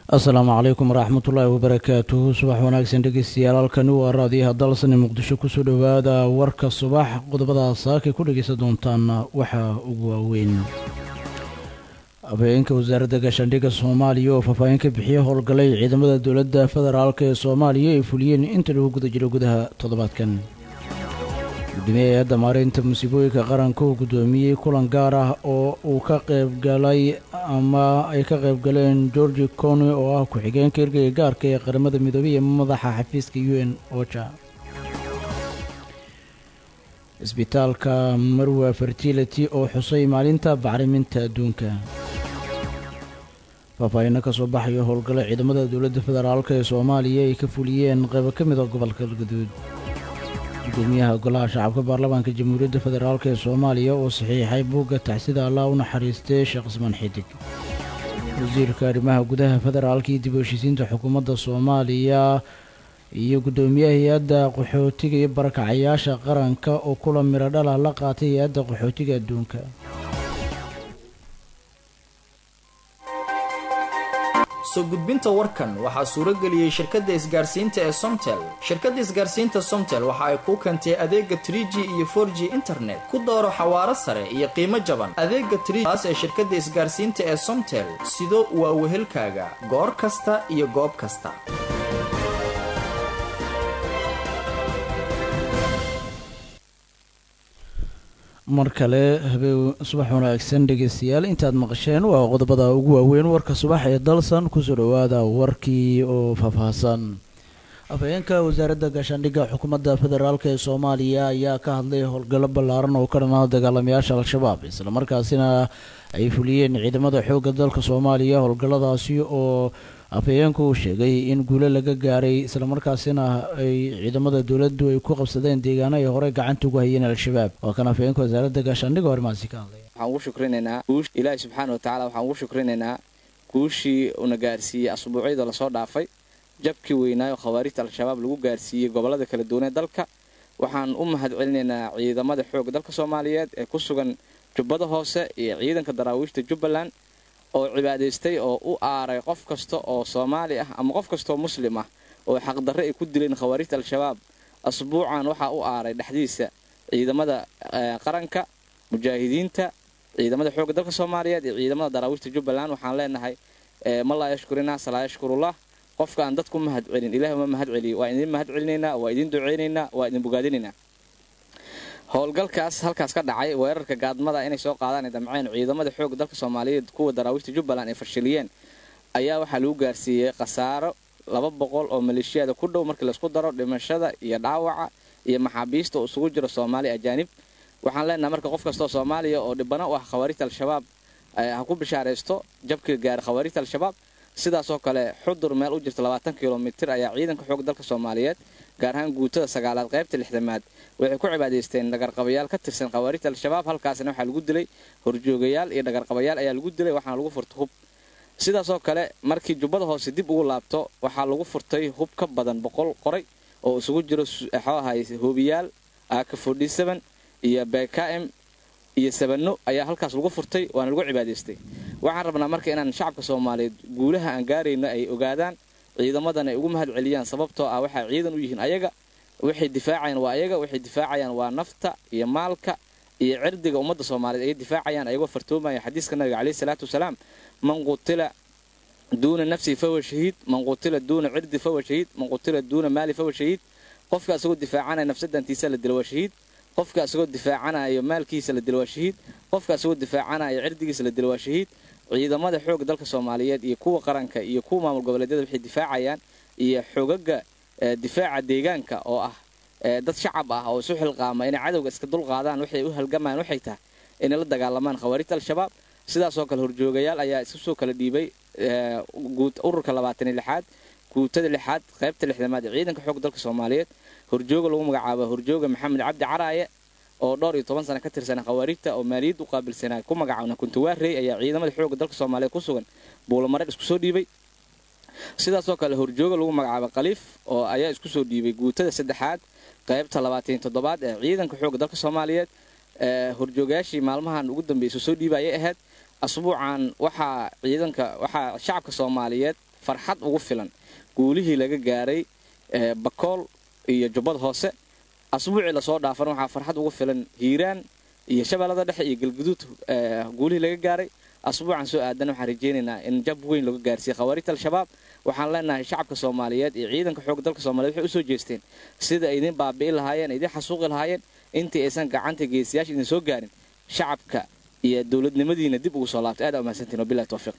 asalaamu calaykum waraxmatullaahi wabarakaatuhu subax wanaagsan dhegeystayaal halkani waa raadiyaha dalsani muqdisho kusoo dhowaada warka subax qodobada saakay ku dhegeysan doontaana waxaa ugu waaweyn habeenka wasaaradda gaashaandhigga soomaaliya oo faahfaahin ka bixiyay howlgalay ciidamada dowladda federaalk ee soomaaliya ay fuliyeen inta lagu guda jiro gudaha toddobaadkan gudoomiye hay-adda maareynta musiibooyinka qaranka uu guddoomiyey kulan gaar ah oo uu ka qaybgalay ama ay ka qaybgaleen georgi coni oo ah ku-xigeenka ergeyga gaarka ee qaramada midoobey ee madaxa xafiiska u n oja isbitaalka marwa fertility oo xusay maalinta bacriminta adduunka faahfaahino ka soo baxayo howlgalo ciidamada dowladda federaalk ee soomaaliya ay ka fuliyeen qaybo ka mid a gobolka galgaduud gudoomiyaha golaha shacabka baarlamaanka jamhuuriyadda federaalk ee soomaaliya oo saxiixay buugga taxsida allah u naxariistay sheekh ismaan xidig wasiirka arrimaha gudaha federaalka iyo dib u heshiisiinta xukuumadda soomaaliya iyo guddoomiyaha hay-adda qaxootiga iyo barakacayaasha qaranka oo kula miro dhalah la qaatay hay-adda qaxootiga adduunka soo gudbinta warkan waxaa suuro geliyey shirkadda isgaarsiinta ee somtel shirkadda isgaarsiinta somtel waxa ay kuu keentay adeega trie g iyo for g internet ku dooro xawaaro sare iyo qiimo jaban adeega triaas ee shirkadda isgaarsiinta ee somtel sido waa wehelkaaga goor kasta iyo goob kasta mar kale habeen subax wanaagsan dhegeystayaal intaad maqasheen waa qodobada ugu waaweyn warka subax ee dalsan kusoo dhowaada warkii oo faahfaahsan afhayeenka wasaaradda gaashaandhigga xukuumadda federaalk ee soomaaliya ayaa ka hadlay howlgallo ballaaran oo ka dhanaa dagaalamayaasha al-shabaab islamarkaasina ay fuliyeen ciidamada xoogga dalka soomaaliya howlgalladaasi oo afhayeenku uu sheegay in guulo laga gaaray islamarkaasina ay ciidamada dowladdu ay ku qabsadeen deegaano ay horey gacanta ugu hayeen al-shabaab waa kan afhayeenka wasaaradda gaashaandhigga arrimahaasi ka hadlaya waxaan ugu shukrinaynaa ilaahi subxaana wa tacala waxaan ugu shukrinaynaa guushii una gaarsiiyey asbuucyada lasoo dhaafay jabkii weynaayo khawaarijta al-shabaab lagu gaarsiiyey gobollada kala duwanee dalka waxaan u mahad celinaynaa ciidamada xoogga dalka soomaaliyeed ee ku sugan jubbada hoose iyo ciidanka daraawiishta jubbaland oo cibaadaystay oo u aaray qof kasta oo soomaali ah ama qof kastaoo muslim ah oo xaqdarre ay ku dileen khawaarijta al-shabaab asbuucan waxaa u aaray dhexdiisa ciidamada qaranka mujaahidiinta ciidamada xoogga dalka soomaaliyeed iyo ciidamada daraawiishta jubbaland waxaan leenahay ma laa yashkurina salaa yashkurullah qofka aan dadku mahad celin ilahi uma mahad celiyo waa idin mahad celinaynaa waa idin ducaynaynaa waa idin bogaadinaynaa howlgalkaas halkaas ka dhacay weerarka gaadmada inay soo qaadaan ay damceen ciidamada xoogga dalka soomaaliyeed kuwa daraawiishta jubbaland ay fashiliyeen ayaa waxaa lagu gaarsiiyey khasaaro laba boqol oo maleeshiyada ku dhow markii laisku daro dhimashada iyo dhaawaca iyo maxaabiista oo isugu jiro soomaali ajaanib waxaan leenahay marka qof kastoo soomaaliya oo dhibana u ah khawaarijta al-shabaab ha ku bishaaraysto jabkii gaara khawaarijta al-shabaab sidaasoo kale xudur meel u jirta labaatan kilomitir ayaa ciidanka xoog dalka soomaaliyeed gaar ahaan guutada sagaalaad qaybta lixdamaad waxay ku cibaadaysteen dhagarqabayaal ka tirsan khawaarijta al-shabaab halkaasna waxaa lagu dilay horjoogayaal iyo dhagarqabayaal ayaa lagu dilay waxaana lagu furtay hub sidaasoo kale markii jubbada hoose dib ugu laabto waxaa lagu furtay hub ka badan boqol qoray oo isugu jiro xooahay hoobiyaal aaka fodhisaban iyo bkm iyo sabano ayaa halkaas lagu furtay waana lagu cibaadaystay waxaan rabnaa marka inaan shacabka soomaaliyeed guulaha aan gaarayno ay ogaadaan ciidamadan ay ugu mahad celiyaan sababtoo ah waxay ciidan u yihiin ayaga waxay difaacayaan waa ayaga waxay difaacayaan waa nafta iyo maalka iyo cirdiga ummadda soomaaliyeed ayay difaacayaan ayagoo fartoomaya xadiiska nabiga caleyhi salaatu wasalaam man qutila duuna nafsihi fahuwa shahiid man qutila duuna cirdi fahuwa shahiid man qutila duuna maali fahuwa shahiid qofka isagoo difaacanaya nafsadantiisa la dila waa shahiid qofka isagoo difaacanayo maalkiisa la dila waa shahiid qofka isagoo difaacanayo cirdigiisa la dila waa shahiid ciidamada xoogga dalka soomaaliyeed iyo kuwa qaranka iyo kuwa maamul goboleedyada waxay difaacayaan iyo xogaga difaaca deegaanka oo ah dad shacab ah oo isu xilqaama inay cadowga iska dulqaadaan waxay u halgamayaan waxay tahay inay la dagaalamaan khawaarijta al-shabaab sidaasoo kale horjoogayaal ayaa isu soo kala dhiibay ururka labaataniyo lixaad guutada lixaad qaybta lixdamaad ee ciidanka xoogga dalka soomaaliyeed horjooga lagu magacaabo horjooga maxamed cabdi caraaye oo dhowr iyo toban sana ka tirsanaa khawaarijta oo maaliyad u qaabilsanaa ku magacaabna kuntawaarey ayaa ciidamada xoogga dalka soomaaliyeed ku sugan buulamareed isku soo dhiibay sidaasoo kale horjooga lagu magacaabo khaliif oo ayaa isku soo dhiibay guutada saddexaad qaybta labaataniyo toddobaad ee ciidanka xoogga dalka soomaaliyeed horjoogayaashii maalmahan ugu dambeysay soo dhiiba ayay ahayd asbuucan waxaa ciidanka waxaa shacabka soomaaliyeed farxad ugu filan guulihii laga gaaray bakool iyo jubbad hoose asbuucii lasoo dhaafan waxaa farxad ugu filan hiiraan iyo shabeellada dhexe iyo galguduud guulihii laga gaaray asbuucan soo aadan waxaan rajeynaynaa in jab weyn laga gaarsiiyey khawaarijta al-shabaab waxaan leenahay shacabka soomaaliyeed iyo ciidanka xoogga dalka soomaliyeed waxay usoo jeesteen sida idin baabi'i lahaayeen idin xasuuqi lahaayeen intii aysan gacanta geesiyaasha idin soo gaarin shacabka iyo dowladnimadiina dib ugu soo laabtay aad aa umahadsantiin wabillahi tawfiiq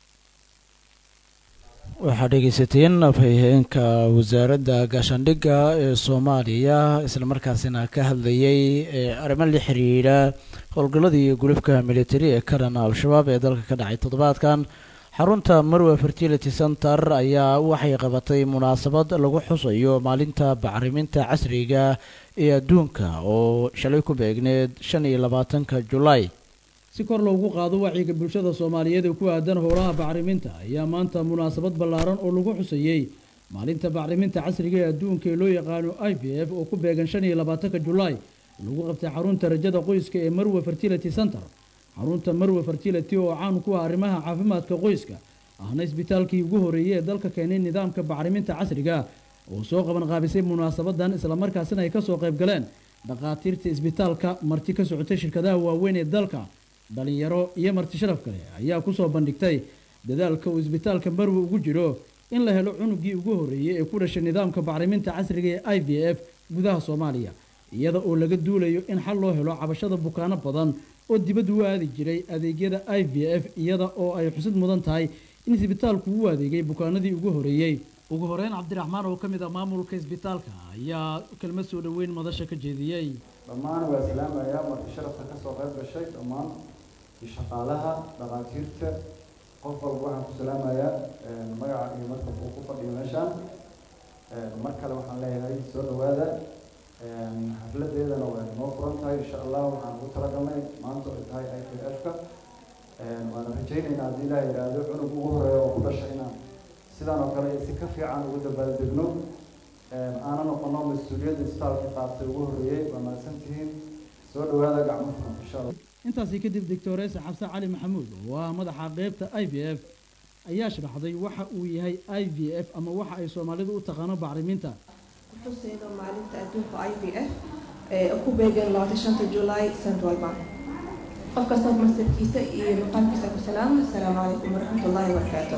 waxaad dhegeysateen afhayeenka wasaaradda gaashaandhigga ee soomaaliya islamarkaasina ka hadlayay arrimo la xiriira howlgalladii gulufka militari ee ka dhana al-shabaab ee dalka ka dhacay toddobaadkan xarunta marwe fertility center ayaa waxay qabatay munaasabad lagu xusayo maalinta bacriminta casriga ee adduunka oo shalay ku beegneed shan iyo labaatanka julaay si kor loogu qaado wacyiga bulshada soomaaliyeed ee ku aadan howlaha bacriminta ayaa maanta munaasabad ballaaran oo lagu xusayey maalinta bacriminta casriga ee adduunka ee loo yaqaano i b f oo ku beegan shan iyo labaatanka julaay lagu qabtay xarunta rajada qoyska ee marwe fertility center xarunta marwe fertility oo caan ku ah arrimaha caafimaadka qoyska ahna isbitaalkii ugu horreeyey ee dalka keenay nidaamka bacriminta casriga oo soo qaban qaabisay munaasabadan islamarkaasina ay kasoo qayb galeen dhakhaatiirta isbitaalka marti ka socotay shirkadaha waaweyn ee dalka dhalinyaro iyo marti sharaf kale ayaa kusoo bandhigtay dadaalka uu isbitaalka marwe ugu jiro in la helo cunugii ugu horreeyey ee ku dhashay nidaamka bacriminta casriga ee i v f gudaha soomaaliya iyada oo laga duulayo in xal loo helo cabashada bukaano badan oo dibadda u aadi jiray adeegyada i v f iyada oo ay xusid mudan tahay in isbitaalku u adeegay bukaanadii ugu horreeyey ugu horeyn cabdiraxmaan oo ka mid ah maamulka isbitaalka ayaa kelmad soo dhoweyn madasha ka jeediyey dhammaan waa islaamayaa marti sharafka kasoo qayb gashay dhammaan shaqaalaha dhakhaatiirta qof walba waxaan ku salaamayaa magaca iyo markab uu ku fadhiyo meeshaan mar kale waxaan leeyahay soo dhawaada xafladeedana waa inoo furan tahay insha allah waxaan ugu talagalnay maanta ay tahay i p f ka waana rajaynaynaa haddii ilaah yidhaahdo cunug ugu horeeya oo ku dhasha inaan sidaan oo kale si ka fiican ugu dabaaldegno aana noqono mas-uuliyadda isbitaalka qaatay ugu horreeyey waa mahadsantihiin soo dhawaada gacmo furan insha allah intaasi kadib doctores xabse cali maxamuud oo ah madaxa qeybta i v f ayaa sharaxday waxa uu yahay i v f ama waxa ay soomaalidu u taqaano bacriminta xuseedo maalinta adduunka i v f ee ku beegan labaatan shanta julaay sanad walba qof kasta masirkiisa iyo maqaamkiisa ku salaama asalaamu calaykum waraxmatullaahi wabarakaatu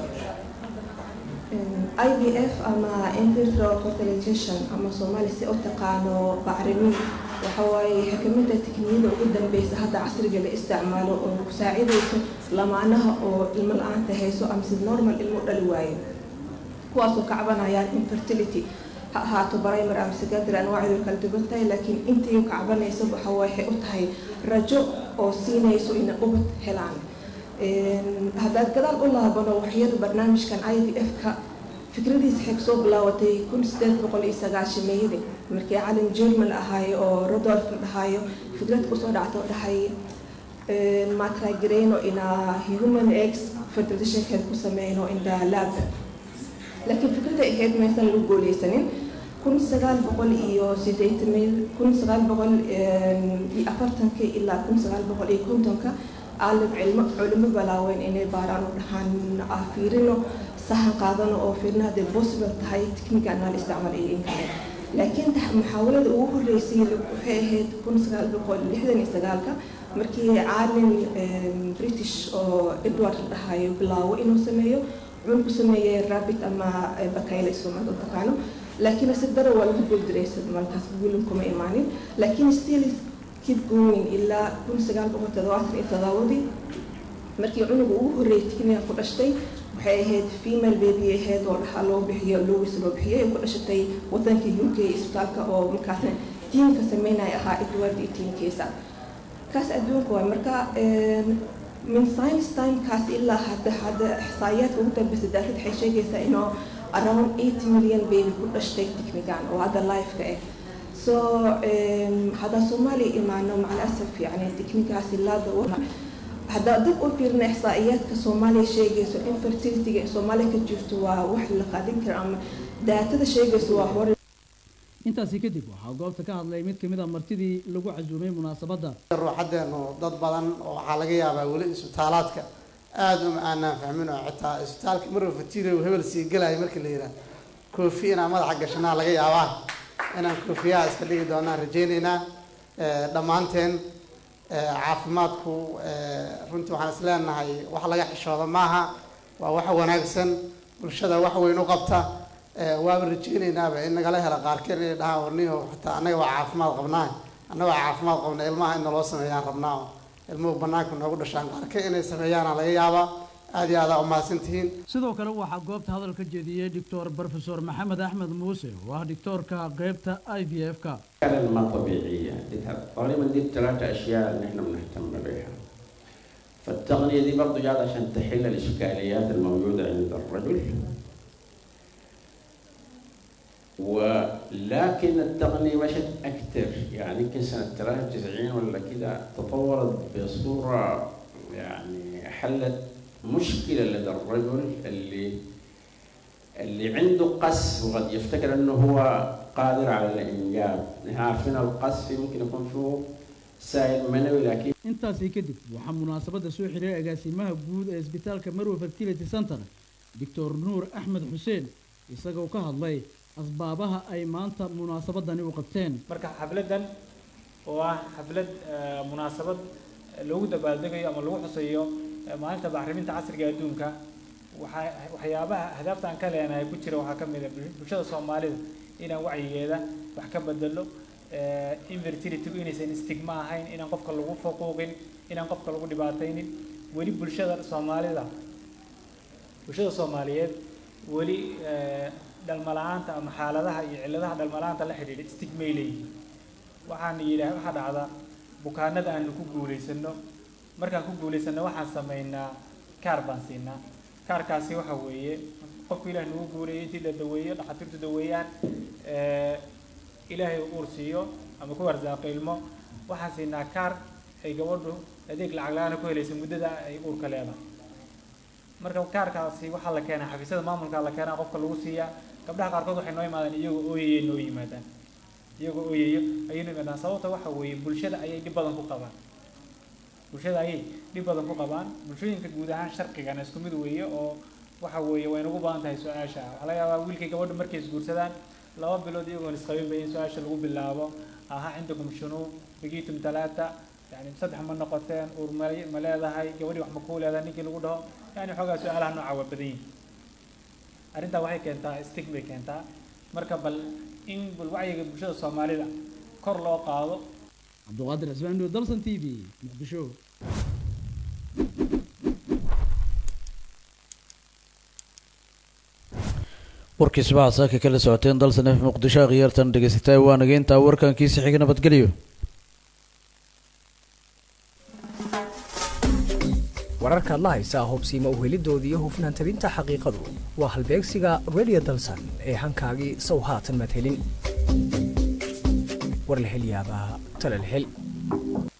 i v f ama invitro fertilization ama soomaali si u taqaano bacrimin waxa waaye waxay kamid tahay tikniyada ugu dambeysa hadda casriga la isticmaalo oo ku saacidayso lamaanaha oo ilmo la-aanta hayso ama si normal ilmo dhali waayo kuwaasoo ka cabanayaan infertility ha ahaato primary ama secondary anwaacdu kala duwan tahay laakiin intii ka cabanaysa waxa waxay u tahay rajo oo siinayso inay ubad helaan haddaad gadaal u laabano waxyada barnaamijkan i v f ka fikradiisa waxay kasoo bilaabatay kun sideed boqol iyo sagaashameeyadii markii calim german ahaayo oo rodolf la dhahaayo fikrad kusoo dhacto dhahay matragreyno ina human eggs fertilizationkeeda ku sameyno inda lab laakiin fikrada ahayd maysan lagu gooleysanin kun sagaal boqol iyo sideetan kun sagaal boqol iyo afartanka ilaa kun sagaal boqol iyo kontonka aalim cilmo culimo balaaweyn inay baaraan u dhahaan fiirino sahan qaadano oo fiirna hadday possible tahay technican la isticmaal iyo in kale laakiin muxaawalada ugu horeysay waxay ahayd kun sagaal boqol lixdan iyo sagaalka markii caalim british oo edward la dhahayo bilaawo inuu sameeyo wuxuu ku sameeyey rabbit ama bakayle soomaalida u taqaano laakiin si daro waa lagu guuldareysa markaas guulin kuma imaanin laakiin still keep going ilaa kun sagaal boqol toddobaatan iyo todobadii markii cunuga ugu horreeyay tikniga ku dhashtay waxay ahayd female baby ahayd oo dhaxa loo bixiyo lowis loo bixiyay ku dhashatay wadanka u k isbitaalka oo markaasna tiimka sameynaya ahaa edward iyo tiimkiisa kaas adduunka waay marka min science timekaas ilaa hadda hadda ixsaayaadka ugu dambeysa daarid waxay sheegaysaa inuu around eight million baby ku dhashtay tiknigan oo hadda life-ka ah so haddaan soomaaliya imaano macalasaf yani tiknikaas ilaa dawa haddaa dib u fiirna ixsaa'iyaadka soomaaliya sheegayso in fertilityga ee soomaaliya ka jirto waa wax la qaadin karo ama daatada sheegayso waa hore intaasi kadib waxaa goobta ka hadlay mid kamid a martidii lagu casuumay munaasabadda ruuxadeenu dad badan oo waxaa laga yaabaa weli isbitaalaadka aada uma aanaan fahmin oo xitaa isbitaalka marwa fatiro hebel sii gelayo markii la yidhaah koofi inaan madaxa gashanaa laga yaabaa inaan koofiyaha iska dhigi doonaan rajaynaynaa dhammaanteen caafimaadku runtii waxaan is leenahay wax laga xishooda maaha waa wax wanaagsan bulshada wax weyn u qabta waaba rajaynaynaba in nagala hela qaarkeen inay dhahaan warniho xitaa annaga waa caafimaad qabnaa annaga waa caafimaad qabna ilmaha in naloo sameeyaan rabnaa oo ilmuhu banaanka noogu dhashaan qaarkeen inay sameeyaana laga yaabaa aad iyo aadaa umahadsan tihiin sidoo kale waxaa goobta hadal ka jeediyey doctor brofesor maxamed axmed muuse oo ah doctoorka qeybta i v f ka فعلا ما طبيعية غالبا دي الثلاثة أشياء اللي احنا بنهتم بها فالتغنية دي برضو جات عشان تحل الإشكاليات الموجودة عند الرجل ولكن التقنية مشت أكثر يعني يمكن سنة 93 ولا كده تطورت بصورة يعني حلت مشكلة لدى الرجل اللي اللي عنده قص وقد يفتكر انه هو قادر على الانجاب نحن عارفين القص ممكن يكون فيه سائل منوي لكن intaasii kadib waxaa munaasabadda soo xiray agaasimaha guud ee isbitaalka marwe fertility center doctor nuur axmed xuseen isagoo ka hadlay asbaabaha ay maanta munaasabadani u qabteen marka xafladan oo ah xaflad munaasabad loogu dabaaldegayo ama lagu xusayo maalinta bacriminta casriga adduunka waxaa waxyaabaha ahdaafta aan ka leenahay ku jira waxaa ka mid a bulshada soomaalida inaan wacyigeeda wax ka bedelo infertilitygu inaysan stigma ahayn inaan qofka lagu faquuqin inaan qofka lagu dhibaataynin weli bulshada soomaalida bulshada soomaaliyeed weli dhalmala-aanta ama xaaladaha iyo cilladaha dhalmala-aanta la xidhiidha stigmay leeyihiin waxaan yidhaah waxaa dhacda bukaanada aanu ku guulaysano markaan ku guulaysano waxaan samaynaa kaar baan siinaa kaarkaasi waxa weeye qofku ilaah nagu guuleeyay intii la daweeyo dhakhaatiirtu daweeyaan ilaahay uur siiyo ama ku arsaaqo ilmo waxaan siinaa kaar ay gabadhu adeeg lacag la-aana ku helaysa muddada ay uurka leedahay marka kaarkaasi waxaa la keenaa xafiisyada maamulka la keenaa qofka lagu siiyaa gabdhaha qaarkood waxay noo yimaadaan iyagoo ooyaya noo yimaadaan iyagoo ooyayo ayay noo yimaadaan sababta waxa weeye bulshada ayay dhib badan ku qabaan bulshada ayay dhib badan ku qabaan bulshooyinka guud ahaan sharqigana isku mid weeye oo waxa weeye way nagu badan tahay su-aasha waxaa laga yaabaa wiilkay gabadha markay isguursadaan laba bilood iyagoon isqabinba in su-aasha lagu bilaabo aha cindakum shunuub bigiitum talaata yani saddex ma noqoteen uur ma ma leedahay gabadhii wax ma kuu leedahay ninkii lagu dhaho yani xoogaa su-aalaha nooca waa badan yihin arrintaa waxay keentaa stig bay keentaa marka bal in bal wacyiga bulshada soomaalida kor loo qaado cabduqaadir cismaandu dalsan t v muqdisho warkii subaxa saaka kala socoteen dalsan f muqdisho akhyaartan dhegeysatay waa nageyntaa warkankiisa xiga nabadgelyo wararkaad la haysaa hubsiima uhelidooda iyo hufnaan tabinta xaqiiqadu waa halbeegsiga radio dalsan ee hankaagii sow haatan madhelin war la hel yaabaa tala la hel